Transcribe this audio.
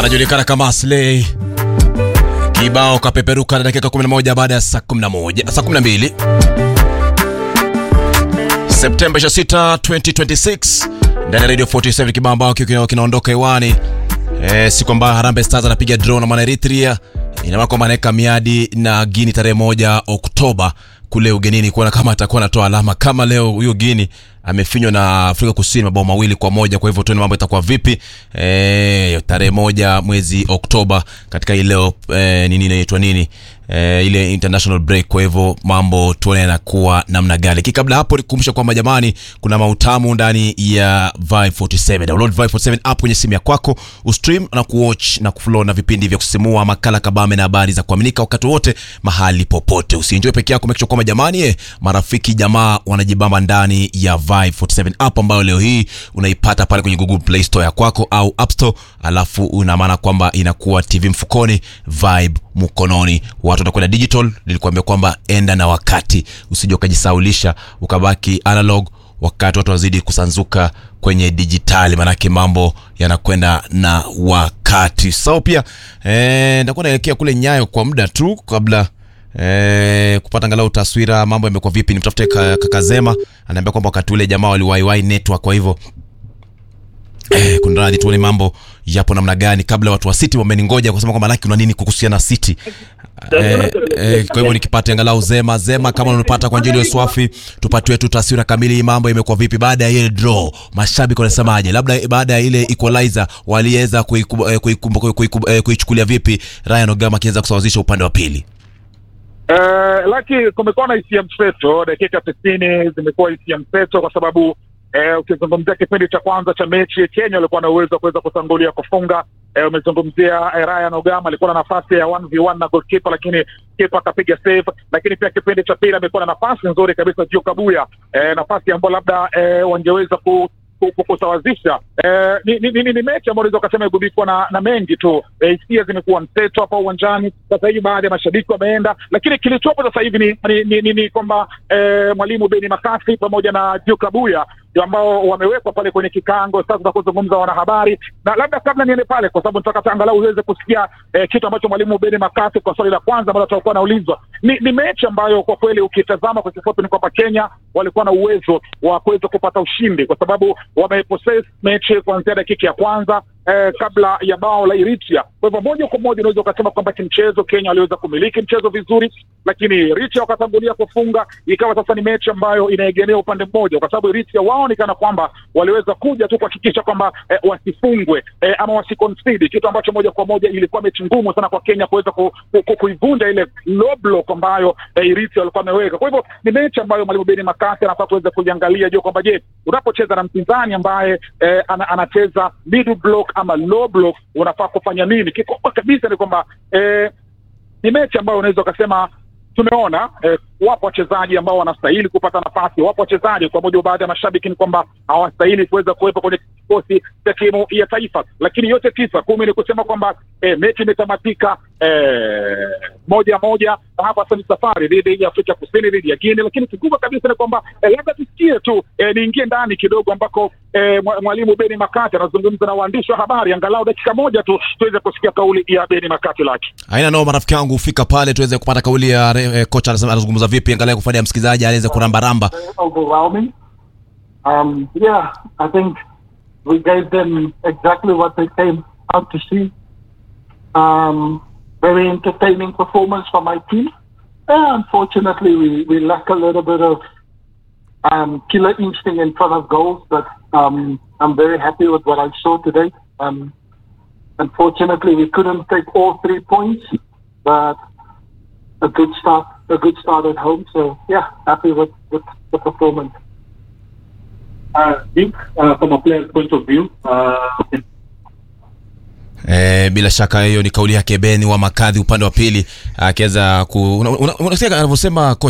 anajulikana kama Slay. Kibao kapeperuka na dakika 11 baada ya saa 11 saa 12 Septemba 26, 2026 ndani ya Radio 47 kibao ambao kiko kinaondoka hewani. Eh, siku ambayo Harambee Stars anapiga draw na mwana Eritrea. Ina maana kwamba anaweka miadi na Guinea tarehe moja Oktoba kule ugenini kuona kama atakuwa anatoa alama kama leo huyo Guinea amefinywa na Afrika Kusini mabao mawili kwa moja. Kwa hivyo tuone mambo itakuwa vipi e, tarehe moja mwezi Oktoba katika ile e, nini inaitwa nini e, ile international break. Kwa hivyo mambo tuone yanakuwa namna gani. Kabla hapo nikukumbusha kwamba jamani, kuna mautamu ndani ya Vibe 47. Download Vibe 47 app kwenye simu ya kwako, ustream na kuwatch na kuflow na vipindi vya kusisimua, makala kabame na habari za kuaminika wakati wote mahali popote. Usienjoy peke yako, make sure kwamba jamani, eh, marafiki jamaa wanajibamba ndani ya Vibe 47 app ambayo leo hii unaipata pale kwenye Google Play Store ya kwako au App Store, alafu una maana kwamba inakuwa TV mfukoni, Vibe mkononi. Watu watakwenda digital. Nilikwambia kwamba enda na wakati, usije ukajisaulisha ukabaki analog wakati watu wazidi kusanzuka kwenye dijitali, maanake mambo yanakwenda na wakati. Sao pia eh, nitakuwa naelekea kule Nyayo kwa muda tu kabla Eh, kupata angalau taswira mambo yamekuwa vipi. Nimtafute Kakazema, anaambia kwamba wakati ule jamaa waliwaiwai network, kwa hivyo eh, kunradhi, tuone mambo yapo namna gani kabla watu wa City wameningoja kusema kwamba laki una nini kuhusiana na City. Eh, eh, kwa hivyo nikipata angalau Zema Zema, kama unapata kwa njia swafi, tupatiwe tu taswira kamili, mambo imekuwa vipi baada ya ile draw, mashabiki wanasemaje? Labda baada ya ile equalizer waliweza kuichukulia vipi, Ryan Ogama akiweza kusawazisha upande wa pili? Uh, laki kumekuwa na hisia mseto, dakika tisini zimekuwa hisia mseto kwa sababu uh, ukizungumzia kipindi cha kwanza cha mechi Kenya walikuwa na uwezo wa kuweza kutangulia kufunga. Uh, umezungumzia uh, Ryan Ogama alikuwa na nafasi ya 1v1 na goalkeeper, lakini kipa akapiga save. Lakini pia kipindi cha pili amekuwa na nafasi nzuri kabisa Jio Kabuya, uh, nafasi ambayo labda uh, wangeweza ku kusawazisha eh, ni, ni, ni, ni mechi ambayo unaweza ukasema igubikwa na, na mengi tu. Hisia eh, zimekuwa mseto hapa uwanjani. Sasa hivi baadhi ya mashabiki wameenda, lakini kilichopo sasa hivi ni, ni, ni, ni, ni kwamba eh, mwalimu Beni Makasi pamoja na Duke Abuya ambao wamewekwa pale kwenye kikango sasa za kuzungumza wanahabari, na labda kabla niende pale, kwa sababu nataka angalau uweze kusikia eh, kitu ambacho mwalimu Beni Makasi kwa swali la kwanza ambalo tutakuwa anaulizwa. Ni, ni mechi ambayo kwa kweli ukitazama kwa kifupi ni kwamba Kenya walikuwa na uwezo wa kuweza kupata ushindi kwa sababu wamepossess mechi kuanzia dakika ya kwanza eh, kabla ya bao la Eritrea. Kwa hivyo moja kwa moja unaweza ukasema kwamba kimchezo Kenya waliweza kumiliki mchezo vizuri, lakini Eritrea wakatangulia kufunga, ikawa sasa ni mechi ambayo inaegemea upande mmoja, kwa sababu Eritrea wao ni kana kwamba waliweza kuja tu kuhakikisha kwamba eh, wasifungwe eh, ama wasiconcede, kitu ambacho moja kwa moja ilikuwa mechi ngumu sana kwa Kenya kuweza ku, ku, ku, kuivunja ile low block ambayo eh, Eritrea walikuwa wameweka. Kwa hivyo ni mechi ambayo mwalimu Beni Makasi anafaa kuweza kuiangalia juu kwamba je, unapocheza na mpinzani ambaye eh, ana, anacheza middle block ama low block unafaa kufanya nini? Kikubwa kabisa ni kwamba eh, ni mechi ambayo unaweza ukasema tumeona eh, wapo wachezaji ambao wanastahili kupata nafasi, wapo wachezaji kwa mujibu baadhi ya mashabiki ni kwamba hawastahili kuweza kuwepo kwenye kikosi cha timu ya taifa, lakini yote tisa kumi ni kusema kwamba eh, mechi imetamatika eh, moja moja, na hapa sasa ni safari dhidi ya Afrika Kusini, dhidi ya Guinea. Lakini kikubwa kabisa ni kwamba eh, labda tusikie tu eh, niingie ndani kidogo ambako eh, mwalimu Beni Makati anazungumza na waandishi wa habari, angalau dakika moja tu tuweze kusikia kauli ya Beni Makati. Laki haina nao, marafiki wangu, fika pale tuweze kupata kauli ya eh, kocha anazungumza vipi, angalau kufanya msikilizaji aweze kurambaramba. overwhelming. Um, yeah, I think we gave them exactly what they came out to see. Um, very entertaining performance from my team. Uh, unfortunately, we, we lack a little bit of um, killer instinct in front of goals, but um, I'm very happy with what I saw today. Um, unfortunately, we couldn't take all three points, but a good start, a good start at home. So yeah, happy with, with the performance. Uh, Dick, uh, from a player's point of view, uh, Eh, bila shaka hiyo ni kauli yake Beni wa Makadhi upande wa pili akiweza ku unasikia una, una, anavyosema kocha